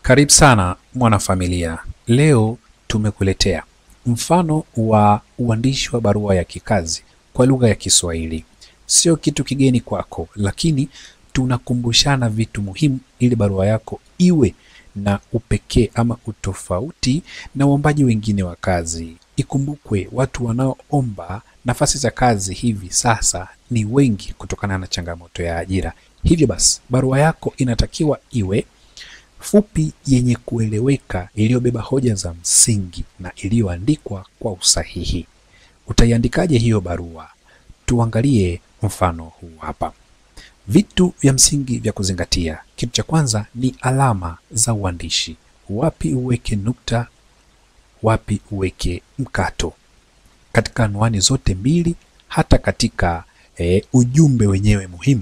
Karibu sana mwanafamilia. Leo tumekuletea mfano wa uandishi wa barua ya kikazi kwa lugha ya Kiswahili. Sio kitu kigeni kwako, lakini tunakumbushana vitu muhimu ili barua yako iwe na upekee ama utofauti na waombaji wengine wa kazi. Ikumbukwe, watu wanaoomba nafasi za kazi hivi sasa ni wengi kutokana na changamoto ya ajira. Hivyo basi, barua yako inatakiwa iwe fupi, yenye kueleweka, iliyobeba hoja za msingi na iliyoandikwa kwa usahihi. Utaiandikaje hiyo barua? Tuangalie mfano huu hapa. Vitu vya msingi vya kuzingatia. Kitu cha kwanza ni alama za uandishi. Wapi uweke nukta, wapi uweke mkato, katika anwani zote mbili, hata katika e, ujumbe wenyewe muhimu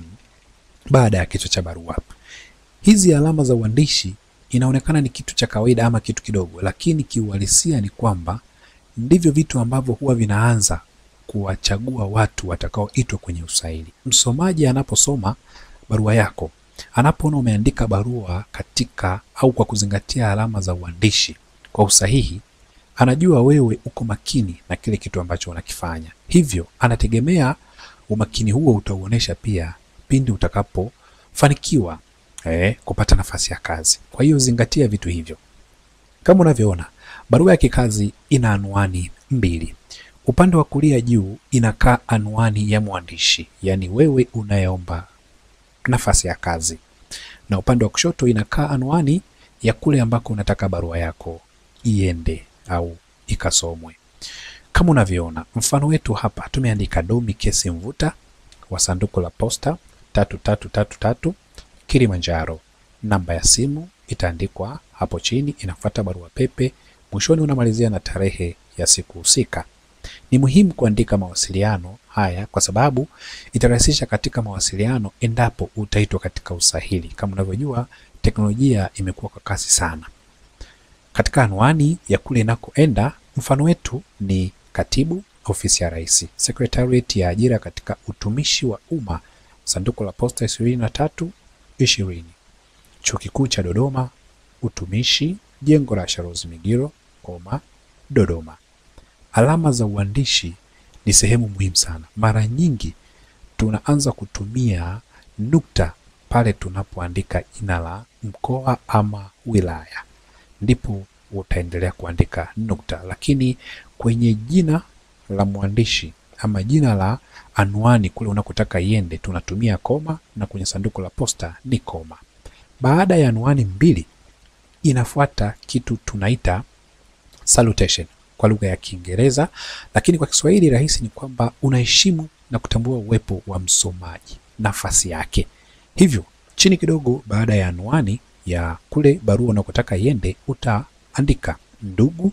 baada ya kichwa cha barua. Hizi alama za uandishi inaonekana ni kitu cha kawaida ama kitu kidogo, lakini kiuhalisia ni kwamba ndivyo vitu ambavyo huwa vinaanza kuwachagua watu watakaoitwa kwenye usaili. Msomaji anaposoma barua yako, anapoona umeandika barua katika au kwa kuzingatia alama za uandishi kwa usahihi, anajua wewe uko makini na kile kitu ambacho unakifanya. Hivyo anategemea umakini huo utauonesha pia pindi utakapofanikiwa eh, kupata nafasi ya kazi. Kwa hiyo zingatia vitu hivyo. Kama unavyoona, barua ya kikazi ina anwani mbili. Upande wa kulia juu inakaa anwani ya mwandishi, yaani wewe unayeomba nafasi ya kazi, na upande wa kushoto inakaa anwani ya kule ambako unataka barua yako iende au ikasomwe. Kama unavyoona mfano wetu hapa, tumeandika Domi Kesi Mvuta wa sanduku la posta tatu tatu tatu tatu Kilimanjaro. Namba ya simu itaandikwa hapo chini, inafuata barua pepe, mwishoni unamalizia na tarehe ya siku husika. Ni muhimu kuandika mawasiliano haya kwa sababu itarahisisha katika mawasiliano endapo utaitwa katika usahili. Kama unavyojua, teknolojia imekuwa kwa kasi sana. Katika anwani ya kule inakoenda, mfano wetu ni Katibu, Ofisi ya Rais, Secretariat ya Ajira katika Utumishi wa Umma, sanduku la posta ishirini na tatu ishirini, Chuo Kikuu cha Dodoma, Utumishi, jengo la Sharozi Migiro, koma, Dodoma. Alama za uandishi ni sehemu muhimu sana. Mara nyingi tunaanza kutumia nukta pale tunapoandika jina la mkoa ama wilaya, ndipo utaendelea kuandika nukta, lakini kwenye jina la mwandishi ama jina la anwani kule unakotaka iende tunatumia koma, na kwenye sanduku la posta ni koma. Baada ya anwani mbili inafuata kitu tunaita salutation kwa lugha ya Kiingereza, lakini kwa Kiswahili rahisi ni kwamba unaheshimu na kutambua uwepo wa msomaji, nafasi yake. Hivyo chini kidogo, baada ya anwani ya kule barua unakotaka iende, utaandika ndugu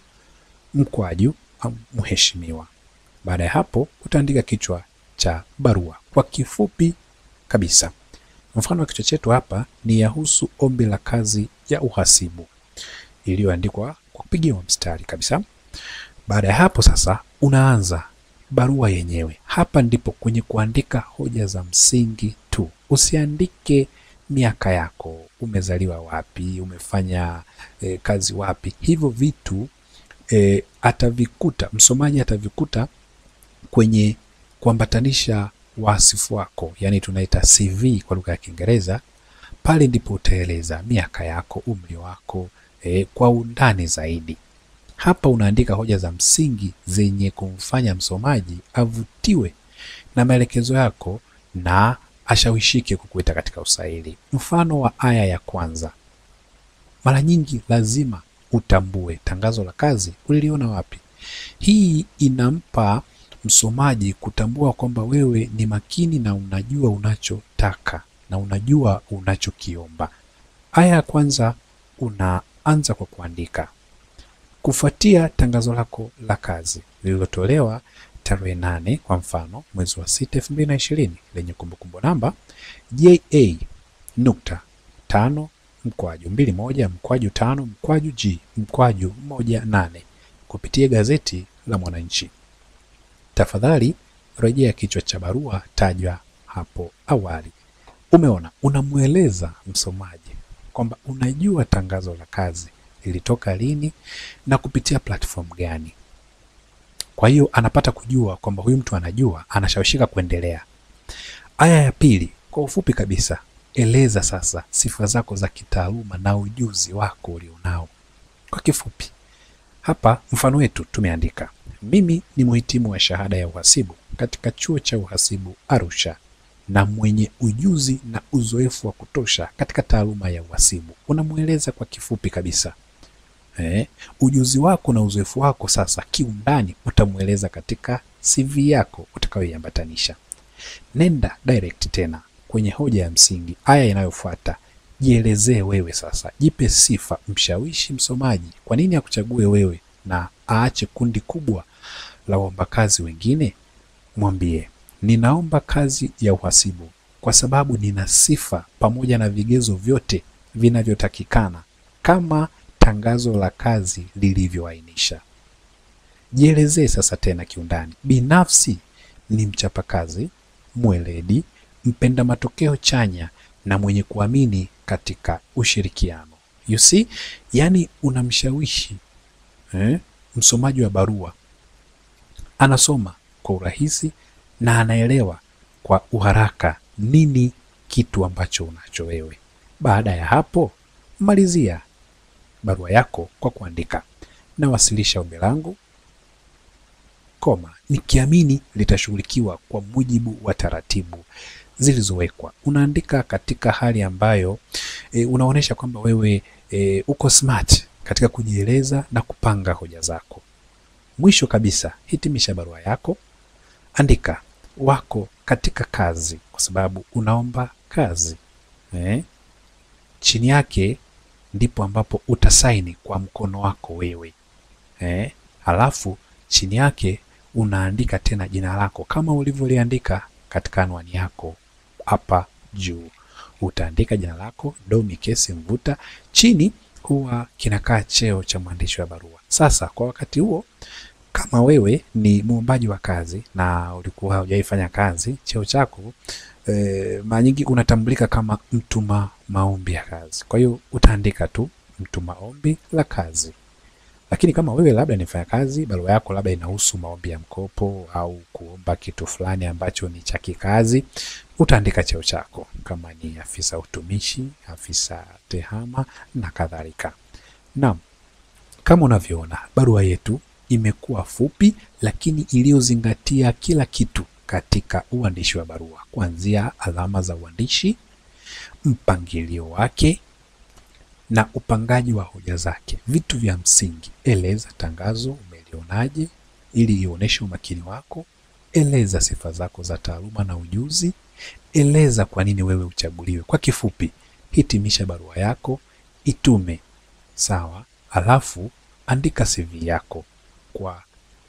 mkwaju au mheshimiwa. Baada ya hapo, utaandika kichwa cha barua kwa kifupi kabisa. Mfano wa kichwa chetu hapa ni yahusu ombi la kazi ya uhasibu iliyoandikwa kwa kupigiwa mstari kabisa. Baada ya hapo sasa, unaanza barua yenyewe. Hapa ndipo kwenye kuandika hoja za msingi tu. Usiandike miaka yako, umezaliwa wapi, umefanya e, kazi wapi. Hivyo vitu e, atavikuta msomaji atavikuta kwenye kuambatanisha wasifu wako, yaani tunaita CV kwa lugha ya Kiingereza. Pale ndipo utaeleza miaka yako, umri wako e, kwa undani zaidi. Hapa unaandika hoja za msingi zenye kumfanya msomaji avutiwe na maelekezo yako na ashawishike kukuita katika usaili. Mfano wa aya ya kwanza, mara nyingi lazima utambue tangazo la kazi uliliona wapi. Hii inampa msomaji kutambua kwamba wewe ni makini na unajua unachotaka na unajua unachokiomba. Aya ya kwanza unaanza kwa kuandika kufuatia tangazo lako la kazi lililotolewa tarehe nane kwa mfano mwezi wa sita elfu mbili na ishirini lenye kumbukumbu namba JA nukta tano mkwaju mbili moja mkwaju tano mkwaju G mkwaju moja nane kupitia gazeti la Mwananchi. Tafadhali rejea kichwa cha barua tajwa hapo awali. Umeona, unamweleza msomaji kwamba unajua tangazo la kazi lilitoka lini na kupitia platform gani. Kwa hiyo anapata kujua kwamba huyu mtu anajua, anashawishika kuendelea. Aya ya pili, kwa ufupi kabisa, eleza sasa sifa zako za kitaaluma na ujuzi wako ulionao. Kwa kifupi, hapa mfano wetu tumeandika, mimi ni mhitimu wa shahada ya uhasibu katika chuo cha uhasibu Arusha na mwenye ujuzi na uzoefu wa kutosha katika taaluma ya uhasibu. Unamweleza kwa kifupi kabisa. Eh, ujuzi wako na uzoefu wako sasa kiundani utamweleza katika CV yako utakayoiambatanisha. Nenda direct tena kwenye hoja ya msingi, aya inayofuata. Jielezee wewe sasa, jipe sifa, mshawishi msomaji kwa nini akuchague wewe na aache kundi kubwa la waombakazi wengine. Mwambie, ninaomba kazi ya uhasibu kwa sababu nina sifa pamoja na vigezo vyote vinavyotakikana kama tangazo la kazi lilivyoainisha. Jielezee sasa tena kiundani. Binafsi ni mchapakazi, mweledi, mpenda matokeo chanya na mwenye kuamini katika ushirikiano. You see, yani unamshawishi eh, msomaji wa barua anasoma kwa urahisi na anaelewa kwa uharaka nini kitu ambacho unacho wewe. Baada ya hapo, malizia barua yako kwa kuandika nawasilisha ombi langu koma, nikiamini litashughulikiwa kwa mujibu wa taratibu zilizowekwa. Unaandika katika hali ambayo e, unaonyesha kwamba wewe e, uko smart katika kujieleza na kupanga hoja zako. Mwisho kabisa, hitimisha barua yako, andika wako katika kazi, kwa sababu unaomba kazi eh? Chini yake ndipo ambapo utasaini kwa mkono wako wewe eh? Halafu chini yake unaandika tena jina lako kama ulivyoliandika katika anwani yako hapa juu. Utaandika jina lako Domi Kesi Mvuta, chini huwa kinakaa cheo cha mwandishi wa barua. Sasa kwa wakati huo, kama wewe ni muombaji wa kazi na ulikuwa hujaifanya kazi, cheo chako e, mara nyingi unatambulika kama mtuma maombi ya kazi. Kwa hiyo utaandika tu mtuma ombi la kazi. Lakini kama wewe labda ni mfanyakazi, barua yako labda inahusu maombi ya mkopo au kuomba kitu fulani ambacho ni cha kikazi, utaandika cheo chako kama ni afisa utumishi, afisa tehama na kadhalika. Naam, kama unavyoona barua yetu imekuwa fupi lakini iliyozingatia kila kitu katika uandishi wa barua, kuanzia alama za uandishi, mpangilio wake na upangaji wa hoja zake. Vitu vya msingi: eleza tangazo umelionaje, ili ionyeshe umakini wako. Eleza sifa zako za taaluma na ujuzi. Eleza kwa nini wewe uchaguliwe. Kwa kifupi, hitimisha barua yako, itume sawa, alafu andika CV yako kwa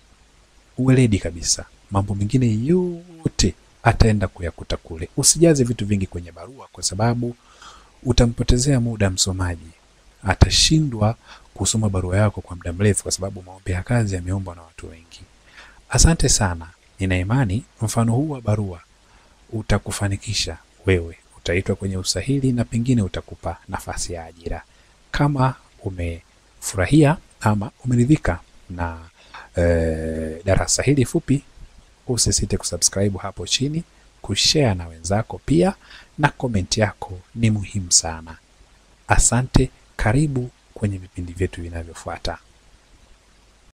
uweledi kabisa. Mambo mengine yote ataenda kuyakuta kule. Usijaze vitu vingi kwenye barua, kwa sababu utampotezea muda msomaji. Atashindwa kusoma barua yako kwa muda mrefu, kwa sababu maombi ya kazi yameombwa na watu wengi. Asante sana. Nina imani mfano huu wa barua utakufanikisha wewe, utaitwa kwenye usahili na pengine utakupa nafasi ya ajira. Kama umefurahia ama umeridhika na e, darasa hili fupi, usisite kusubscribe hapo chini, kushare na wenzako pia, na komenti yako ni muhimu sana. Asante, karibu kwenye vipindi vyetu vinavyofuata.